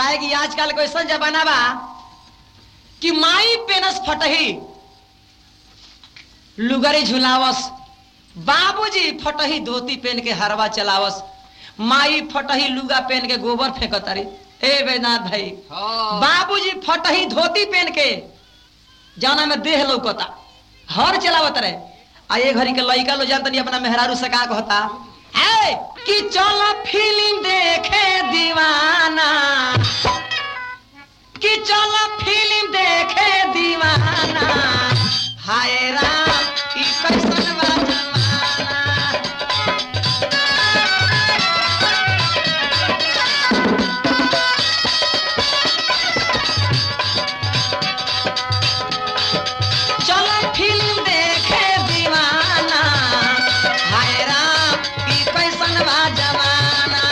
काहे कि आजकल को ऐसा जमाना बा कि माई पेनस फटही लुगरी झुलावस बाबूजी फटही धोती पहन के हरवा चलावस माई फटही लुगा पहन के गोबर फेंकतारी ए बैनाथ भाई हाँ। बाबूजी फटही धोती पहन के जाना में देह लौकता हर चलावत रहे आ ये घड़ी के लइका लो जानतनी अपना मेहरारू से का कहता ए कि चलो फिल्म देखे दीवाना कि चलो फिल्म देखे दीवाना हाय राम ई कैसन बा जमाना चलो फिल्म देखे दीवाना हाय राम ई कैसन बा जमाना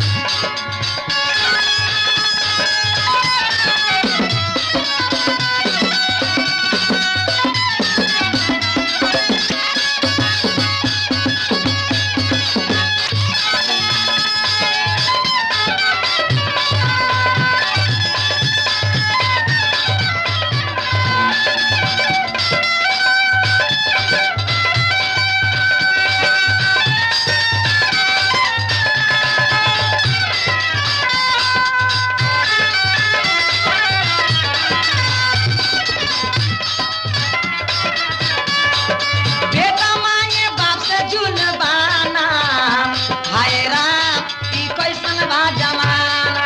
बेटा मांगे बाप से जुलबाना हाय राम ई कैसन बा जमाना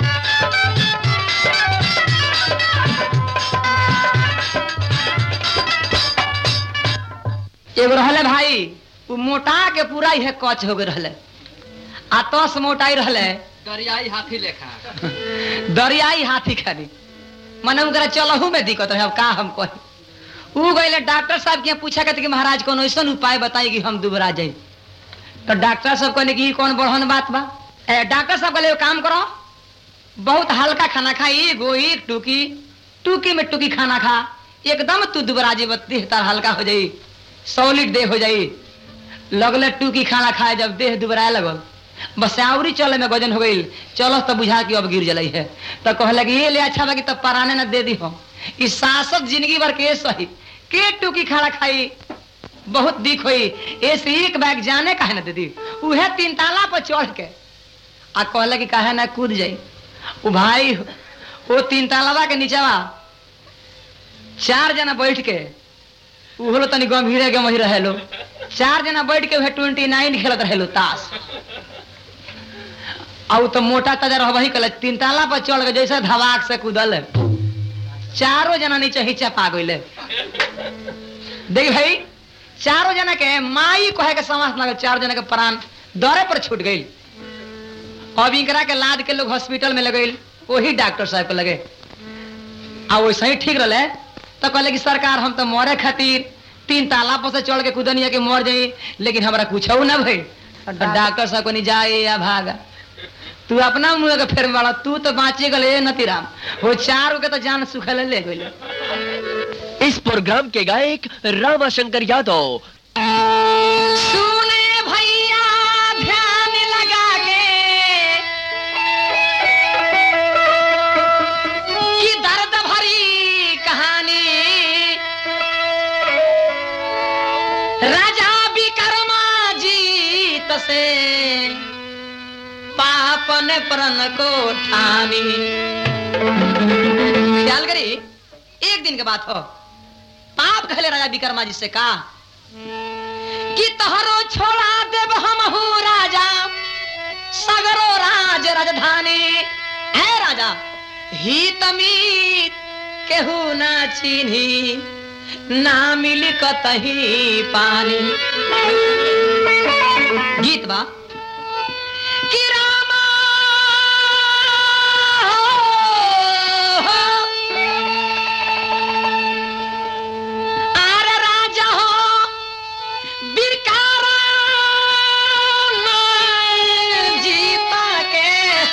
एगो रहले भाई उ मोटा के पूरा ही कच हो गए रहले आ तस मोटाई रहले दरियाई हाथी लेखा दरियाई हाथी खानी मने उनकरा चलहू में दिक्कत है अब का हम कही उ गईले डॉक्टर साहब के यहाँ पूछा कहते कि महाराज कोनो ऐसा उपाय बताई कि हम दुबरा जाई तो डॉक्टर साहब कहले कि ई कौन बढ़न बात बा ए, डॉक्टर साहब कहले एगो काम करो बहुत हल्का खाना खा एक गो एक टूकी टूकी में टूकी खाना खा एकदम तू दुबरा जी देह तार हल्का हो जाई सॉलिड देह हो जाई लगले टूकी खाना खाए जब देह दुबराए लगल बस आवरी चले में वजन हो गई चलो तो बुझा कि अब गिर जलाई है तो कहले कि ये ले अच्छा बा कि तब पराने न दे दी हम ई सासत जिंदगी भर के सही के टूकी खाना खाई बहुत दिख हुई ऐसे एक बैग जाने काहे न दे दी उहे तीन ताला पर चढ़ के आ कहले कि काहे ना कूद जाई उ भाई वो तीन तालाबा के नीचवा चार जना बैठ के उहो लो तनी गंभीरे गमही रहेलो चार जना बैठ के उहे ट्वेंटी नाइन खेलत रहेलो ताश आ उ तो मोटा ताजा रहबही कल तीन ताला पर चढ़ के जैसे धवाक से कूदल चारों जना नीचे हिचा पा गइले देख भाई चारों जना के माई कहे के समास लगे चार जना के प्राण दौरे पर छूट गई अब इनकरा के लाद के लोग हॉस्पिटल में लगे वही डॉक्टर साहब के लगे आ वैसे ही ठीक रहे तो कहले कि सरकार हम तो मरे खातिर तीन ताला पर से चढ़ के कूदनिया के मर जाई लेकिन हमरा कुछ ना भई डॉक्टर साहब को जाए या भागा तू अपना मुंह के फेर वाला तू तो बाँचे गले नतीराम वो चार के तो जान सुखल ले गइले इस प्रोग्राम के गायक रामाशंकर यादव सुने भैया ध्यान लगा के कि दर्द भरी कहानी राजा विक्रमा जीत से पापन प्रण को ठानी ख्याल करी एक दिन के बात हो पाप कहले राजा विक्रमा जी से का कि तहरो छोड़ा देव हम राजा सगरो राज राजधानी है राजा हित मीत केहू ना चिन्ही ना मिली कतही पानी गीत बा कि रामा आरे राजा हो बिरकारा नाय जीता के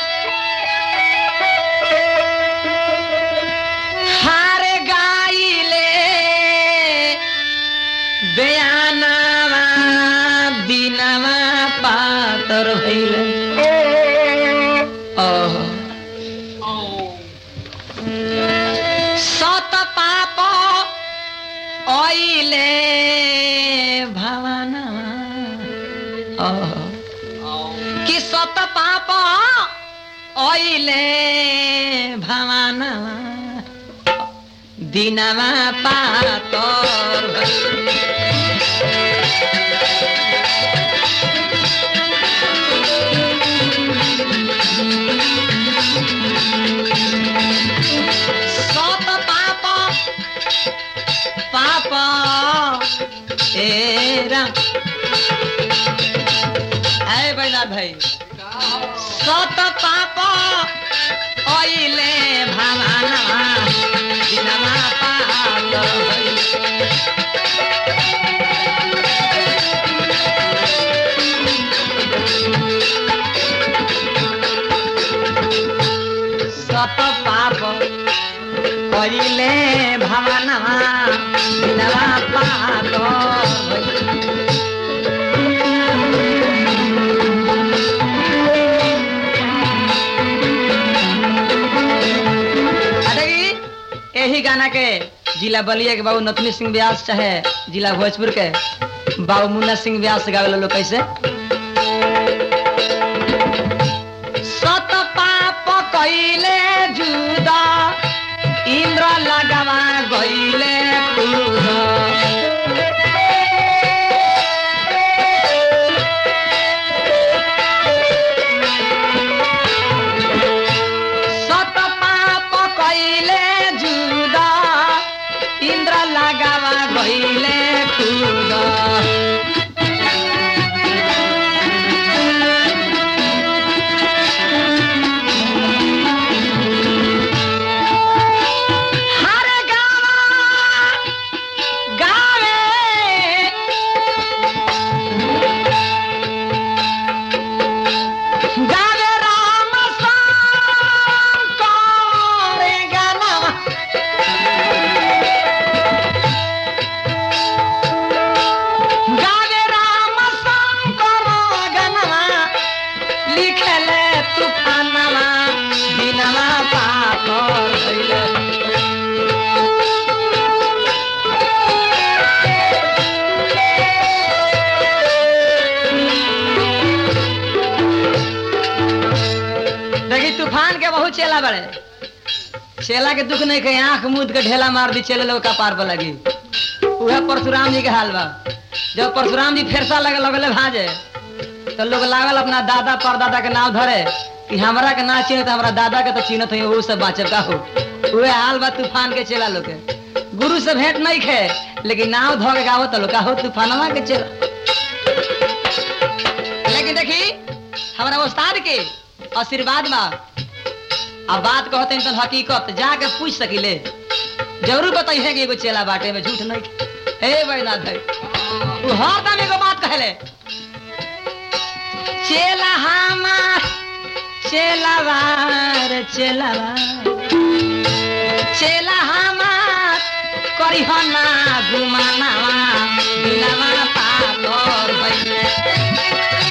हारे गाइले बयानवा दिनवा पातर भइले सत पाप ओइले भवन कि सत पाप ओइले भवन दिनमा पातर भई। सत पाप पाप ए राम आए बैनाथ भाई सत पाप ओइले भावाना दिनमा पाप भई। सत पाप করিলে ভাবনা দিনবা পাত यही गाना के जिला बलिया के बाबू नथनी सिंह व्यास चाहे जिला भोजपुर के बाबू मुन्ना सिंह व्यास गावे लोग कैसे सत पाप कइले जुदा इन्द्र लगावा गइले क्रुद्ध सत पाप कइले जुदा इन्द्र लगावा गइले क्रुद्ध हर गावा गावे गावे राम शंकर गानवा गावे राम शंकर गानवा लिखले तूफानवा दिनवा पाकर भइले देखी तूफान के बहुत चेला बड़े चेला के दुख नहीं कहीं आंख मूद के ढेला मार दी चले लोग कपार पर लगी उहे परशुराम जी के हाल बा जब परशुराम जी फेरसा लगे लगले भाजे तो लोग लागल अपना दादा परदादा के नाम धरे कि हमरा के ना चिन्ह हमरा दादा के तो चिन्हत है वो सब बाचल का हो उहे हाल बा तूफान के चेला लोग के गुरु से भेंट नहीं खे लेकिन नाव धो के गावत लोग का हो तूफानवा के चेला लेकिन देखी हमारा उस्ताद के आशीर्वाद बा अब बात कहते हैं तो हकीकत जाके पूछ सकिले जरूर बताइए कि एगो चेला बाटे में झूठ नहीं हे बैनाथ भाई वो हरदम एगो बात कहले चेला हमार चेलावार चेलावार चेला हमार करी ना गुमानावा दिलावा पातर भइले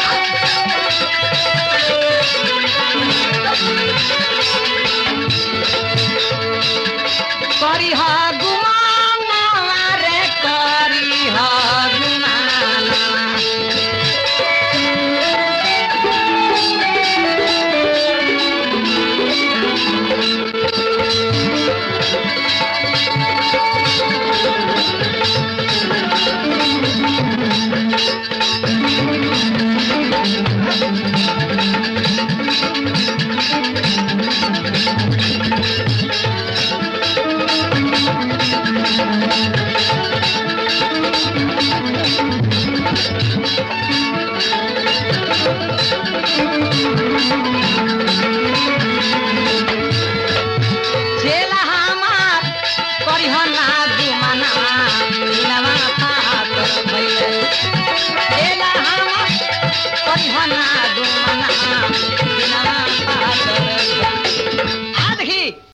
करी गुमानावा रे करी गुमानावा